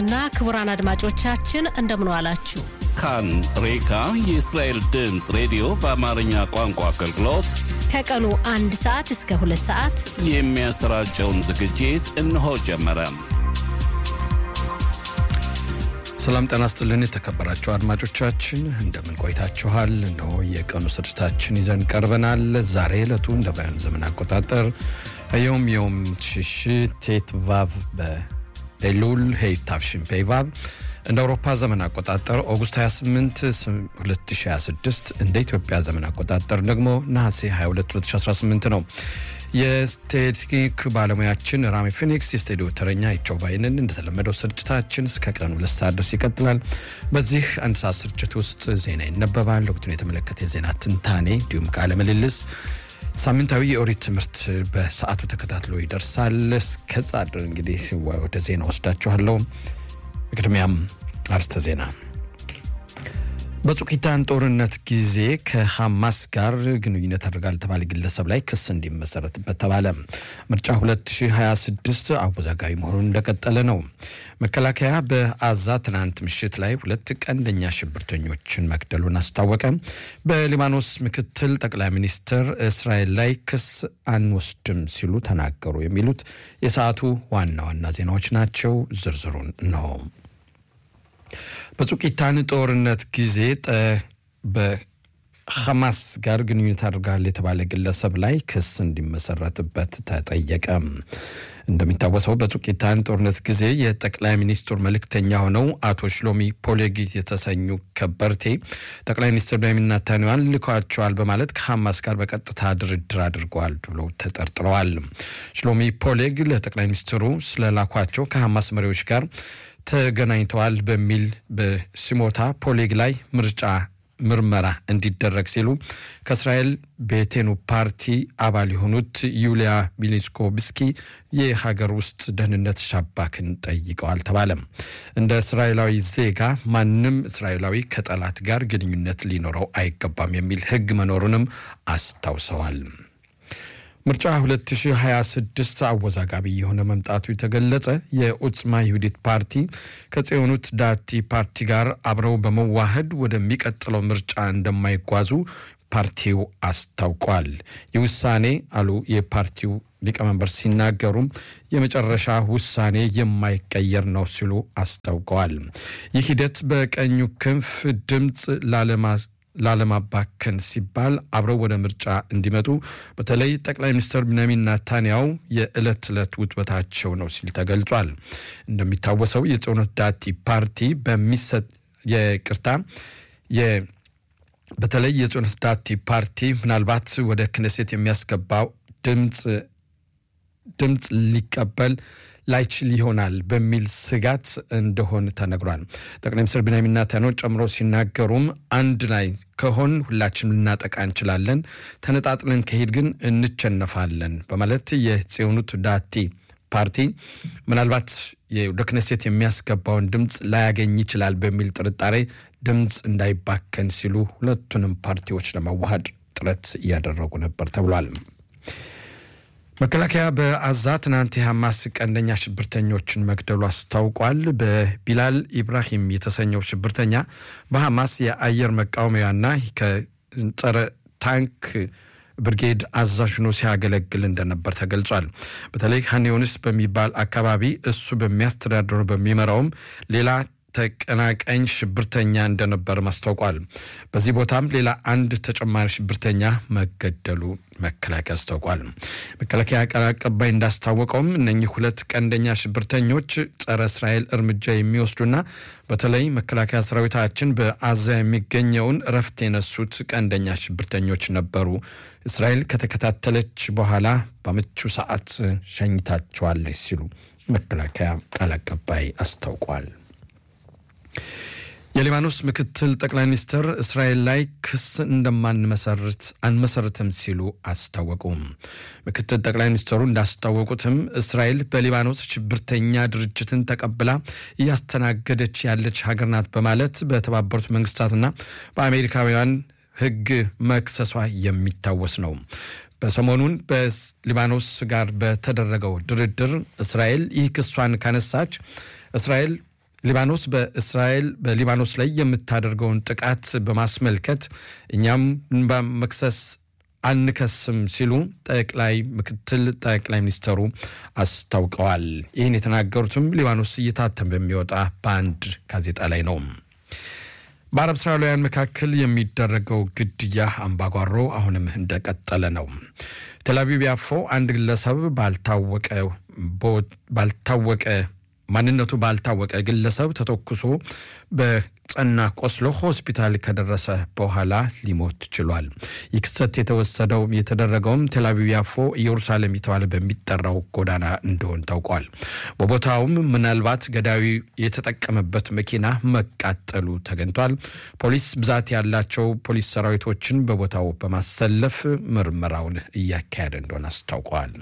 እና ክቡራን አድማጮቻችን እንደምን ዋላችሁ። ካን ሬካ የእስራኤል ድምፅ ሬዲዮ በአማርኛ ቋንቋ አገልግሎት ከቀኑ አንድ ሰዓት እስከ ሁለት ሰዓት የሚያሰራጨውን ዝግጅት እነሆ ጀመረ። ሰላም ጤና ይስጥልን የተከበራችሁ አድማጮቻችን እንደምን ቆይታችኋል? እነሆ የቀኑ ስርጭታችን ይዘን ቀርበናል። ዛሬ ዕለቱ እንደ ባያን ዘመን አቆጣጠር ዮም ዮም ሽሽ ቴት ቫቭ በኤሉል ሄይ ታፍሽን ፔይቫብ እንደ አውሮፓ ዘመን አቆጣጠር ኦገስት 28 2026 እንደ ኢትዮጵያ ዘመን አቆጣጠር ደግሞ ነሐሴ 22 2018 ነው። የቴክኒክ ባለሙያችን ራሚ ፊኒክስ፣ የስቱዲዮ ተረኛ ይቸው ባይንን። እንደተለመደው ስርጭታችን እስከ ቀኑ ሁለት ሰዓት ድረስ ይቀጥላል። በዚህ አንድ ሰዓት ስርጭት ውስጥ ዜና ይነበባል። ወቅቱን የተመለከተ የዜና ትንታኔ እንዲሁም ቃለ ምልልስ ሳምንታዊ የኦሪት ትምህርት በሰዓቱ ተከታትሎ ይደርሳል። እስከዛ እንግዲህ ወደ ዜና ወስዳችኋለሁ። በቅድሚያም አርስተ ዜና በጹቂታን ጦርነት ጊዜ ከሐማስ ጋር ግንኙነት አድርጋል የተባለ ግለሰብ ላይ ክስ እንዲመሰረትበት ተባለ። ምርጫ 2026 አወዛጋቢ መሆኑን እንደቀጠለ ነው። መከላከያ በአዛ ትናንት ምሽት ላይ ሁለት ቀንደኛ ሽብርተኞችን መግደሉን አስታወቀ። በሊባኖስ ምክትል ጠቅላይ ሚኒስትር እስራኤል ላይ ክስ አንወስድም ሲሉ ተናገሩ። የሚሉት የሰዓቱ ዋና ዋና ዜናዎች ናቸው። ዝርዝሩን ነው። በጹቂታን ጦርነት ጊዜ በሐማስ ጋር ግንኙነት አድርጋል የተባለ ግለሰብ ላይ ክስ እንዲመሰረትበት ተጠየቀ። እንደሚታወሰው በጹቂታን ጦርነት ጊዜ የጠቅላይ ሚኒስትሩ መልእክተኛ ሆነው አቶ ሽሎሚ ፖሌጊ የተሰኙ ከበርቴ ጠቅላይ ሚኒስትር ቤንያሚን ኔታንያሁን ልኳቸዋል በማለት ከሐማስ ጋር በቀጥታ ድርድር አድርገዋል ብሎ ተጠርጥረዋል። ሽሎሚ ፖሌግ ለጠቅላይ ሚኒስትሩ ስለላኳቸው ከሐማስ መሪዎች ጋር ተገናኝተዋል በሚል በሲሞታ ፖሌግ ላይ ምርጫ ምርመራ እንዲደረግ ሲሉ ከእስራኤል ቤቴኑ ፓርቲ አባል የሆኑት ዩሊያ ሚሊስኮብስኪ የሀገር ውስጥ ደህንነት ሻባክን ጠይቀዋል ተባለም። እንደ እስራኤላዊ ዜጋ ማንም እስራኤላዊ ከጠላት ጋር ግንኙነት ሊኖረው አይገባም የሚል ሕግ መኖሩንም አስታውሰዋል። ምርጫ 2026 አወዛጋቢ የሆነ መምጣቱ የተገለጸ የኡጽማ ይሁዲት ፓርቲ ከጽዮኑት ዳቲ ፓርቲ ጋር አብረው በመዋሃድ ወደሚቀጥለው ምርጫ እንደማይጓዙ ፓርቲው አስታውቋል። ይህ ውሳኔ አሉ የፓርቲው ሊቀመንበር ሲናገሩም የመጨረሻ ውሳኔ የማይቀየር ነው ሲሉ አስታውቀዋል። ይህ ሂደት በቀኙ ክንፍ ድምፅ ላለማ ላለማባከን ሲባል አብረው ወደ ምርጫ እንዲመጡ በተለይ ጠቅላይ ሚኒስትር ቤንያሚን ኔታንያሁ የዕለት ዕለት ውጥበታቸው ነው ሲል ተገልጿል። እንደሚታወሰው የጽዮኖት ዳቲ ፓርቲ በሚሰጥ የቅርታ በተለይ የጽዮኖት ዳቲ ፓርቲ ምናልባት ወደ ክነሴት የሚያስገባው ድምፅ ድምፅ ሊቀበል ላይችል ይሆናል በሚል ስጋት እንደሆን ተነግሯል። ጠቅላይ ሚኒስትር ቤንያሚን ኔታንያሁ ጨምሮ ሲናገሩም አንድ ላይ ከሆን ሁላችንም ልናጠቃ እንችላለን፣ ተነጣጥለን ከሄድ ግን እንቸነፋለን በማለት የጽዮኑት ዳቲ ፓርቲ ምናልባት ወደ ክነሴት የሚያስገባውን ድምፅ ላያገኝ ይችላል በሚል ጥርጣሬ ድምፅ እንዳይባከን ሲሉ ሁለቱንም ፓርቲዎች ለማዋሃድ ጥረት እያደረጉ ነበር ተብሏል። መከላከያ በአዛ ትናንት የሐማስ ቀንደኛ ሽብርተኞችን መግደሉ አስታውቋል። በቢላል ኢብራሂም የተሰኘው ሽብርተኛ በሐማስ የአየር መቃወሚያና ከጸረ ታንክ ብርጌድ አዛዥ ሆኖ ሲያገለግል እንደነበር ተገልጿል። በተለይ ሀኔዮንስ በሚባል አካባቢ እሱ በሚያስተዳድረው በሚመራውም ሌላ ተቀናቃኝ ሽብርተኛ እንደነበር አስታውቋል። በዚህ ቦታም ሌላ አንድ ተጨማሪ ሽብርተኛ መገደሉ መከላከያ አስታውቋል። መከላከያ ቃል አቀባይ እንዳስታወቀውም እነኚህ ሁለት ቀንደኛ ሽብርተኞች ጸረ እስራኤል እርምጃ የሚወስዱና በተለይ መከላከያ ሰራዊታችን በአዛ የሚገኘውን እረፍት የነሱት ቀንደኛ ሽብርተኞች ነበሩ። እስራኤል ከተከታተለች በኋላ በምቹ ሰዓት ሸኝታቸዋለች ሲሉ መከላከያ ቃል አቀባይ አስታውቋል። የሊባኖስ ምክትል ጠቅላይ ሚኒስትር እስራኤል ላይ ክስ እንደማንመሰርት አንመሰርትም ሲሉ አስታወቁም። ምክትል ጠቅላይ ሚኒስትሩ እንዳስታወቁትም እስራኤል በሊባኖስ ሽብርተኛ ድርጅትን ተቀብላ እያስተናገደች ያለች ሀገር ናት በማለት በተባበሩት መንግስታትና በአሜሪካውያን ሕግ መክሰሷ የሚታወስ ነው። በሰሞኑን በሊባኖስ ጋር በተደረገው ድርድር እስራኤል ይህ ክሷን ካነሳች እስራኤል ሊባኖስ በእስራኤል በሊባኖስ ላይ የምታደርገውን ጥቃት በማስመልከት እኛም በመክሰስ አንከስም ሲሉ ጠቅላይ ምክትል ጠቅላይ ሚኒስተሩ አስታውቀዋል። ይህን የተናገሩትም ሊባኖስ እየታተም በሚወጣ በአንድ ጋዜጣ ላይ ነው። በአረብ እስራኤላውያን መካከል የሚደረገው ግድያ አምባጓሮ አሁንም እንደቀጠለ ነው። ቴልአቪቭ ያፎ አንድ ግለሰብ ባልታወቀ ማንነቱ ባልታወቀ ግለሰብ ተተኩሶ በጸና ቆስሎ ሆስፒታል ከደረሰ በኋላ ሊሞት ችሏል። ይህ ክስተት የተወሰደው የተደረገውም ቴልአቪቭ ያፎ ኢየሩሳሌም የተባለ በሚጠራው ጎዳና እንደሆን ታውቋል። በቦታውም ምናልባት ገዳዩ የተጠቀመበት መኪና መቃጠሉ ተገኝቷል። ፖሊስ ብዛት ያላቸው ፖሊስ ሰራዊቶችን በቦታው በማሰለፍ ምርመራውን እያካሄደ እንደሆነ አስታውቋል።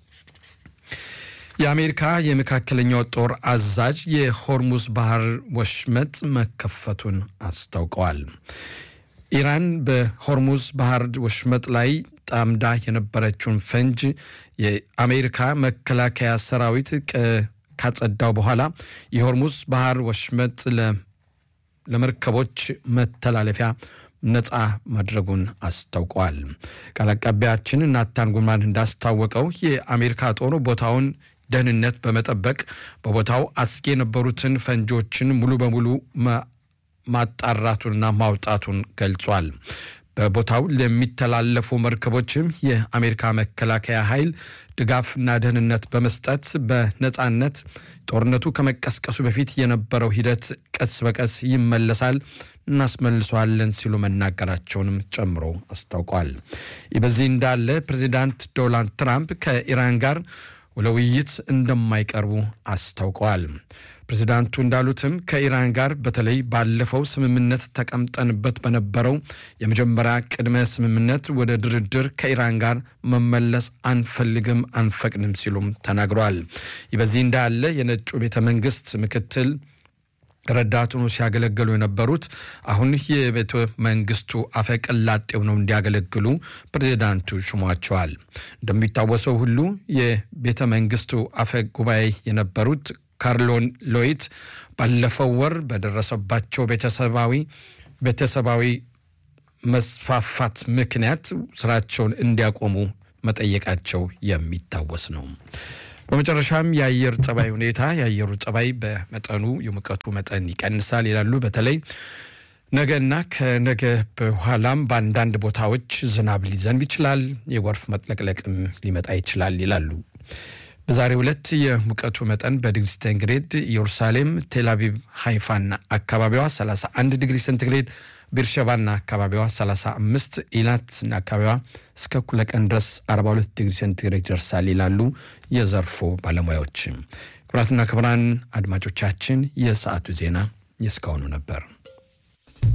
የአሜሪካ የመካከለኛው ጦር አዛዥ የሆርሙዝ ባህር ወሽመጥ መከፈቱን አስታውቀዋል። ኢራን በሆርሙዝ ባህር ወሽመጥ ላይ ጣምዳ የነበረችውን ፈንጅ የአሜሪካ መከላከያ ሰራዊት ካጸዳው በኋላ የሆርሙዝ ባህር ወሽመጥ ለመርከቦች መተላለፊያ ነፃ ማድረጉን አስታውቀዋል። ቃል አቀባያችን ናታን ጉልማን እንዳስታወቀው የአሜሪካ ጦር ቦታውን ደህንነት በመጠበቅ በቦታው አስጊ የነበሩትን ፈንጆችን ሙሉ በሙሉ ማጣራቱንና ማውጣቱን ገልጿል። በቦታው ለሚተላለፉ መርከቦችም የአሜሪካ መከላከያ ኃይል ድጋፍና ደህንነት በመስጠት በነፃነት ጦርነቱ ከመቀስቀሱ በፊት የነበረው ሂደት ቀስ በቀስ ይመለሳል እናስመልሰዋለን ሲሉ መናገራቸውንም ጨምሮ አስታውቋል። ይህ በዚህ እንዳለ ፕሬዚዳንት ዶናልድ ትራምፕ ከኢራን ጋር ለውይይት እንደማይቀርቡ አስታውቀዋል። ፕሬዚዳንቱ እንዳሉትም ከኢራን ጋር በተለይ ባለፈው ስምምነት ተቀምጠንበት በነበረው የመጀመሪያ ቅድመ ስምምነት ወደ ድርድር ከኢራን ጋር መመለስ አንፈልግም፣ አንፈቅድም ሲሉም ተናግረዋል። ይህ በዚህ እንዳለ የነጩ ቤተ መንግስት ምክትል ረዳት ሆኖ ሲያገለግሉ የነበሩት አሁን የቤተ መንግስቱ አፈቀላጤ ሆነው እንዲያገለግሉ ፕሬዚዳንቱ ሹሟቸዋል። እንደሚታወሰው ሁሉ የቤተ መንግስቱ አፈ ጉባኤ የነበሩት ካርሎን ሎይት ባለፈው ወር በደረሰባቸው ቤተሰባዊ ቤተሰባዊ መስፋፋት ምክንያት ስራቸውን እንዲያቆሙ መጠየቃቸው የሚታወስ ነው። በመጨረሻም የአየር ጠባይ ሁኔታ የአየሩ ጠባይ በመጠኑ የሙቀቱ መጠን ይቀንሳል ይላሉ። በተለይ ነገና ከነገ በኋላም በአንዳንድ ቦታዎች ዝናብ ሊዘንብ ይችላል፣ የጎርፍ መጥለቅለቅም ሊመጣ ይችላል ይላሉ። በዛሬው ዕለት የሙቀቱ መጠን በዲግሪ ሴንቲግሬድ ኢየሩሳሌም፣ ቴልአቪቭ፣ ሃይፋና አካባቢዋ 31 ዲግሪ ሴንቲግሬድ ቤርሸባና አካባቢዋ 35 ኢላትና አካባቢዋ እስከ እኩለ ቀን ድረስ 42 ዲግሪ ሴንቲግሬድ ይደርሳል ይላሉ የዘርፉ ባለሙያዎች። ክቡራትና ክቡራን አድማጮቻችን የሰዓቱ ዜና የእስካሁኑ ነበር።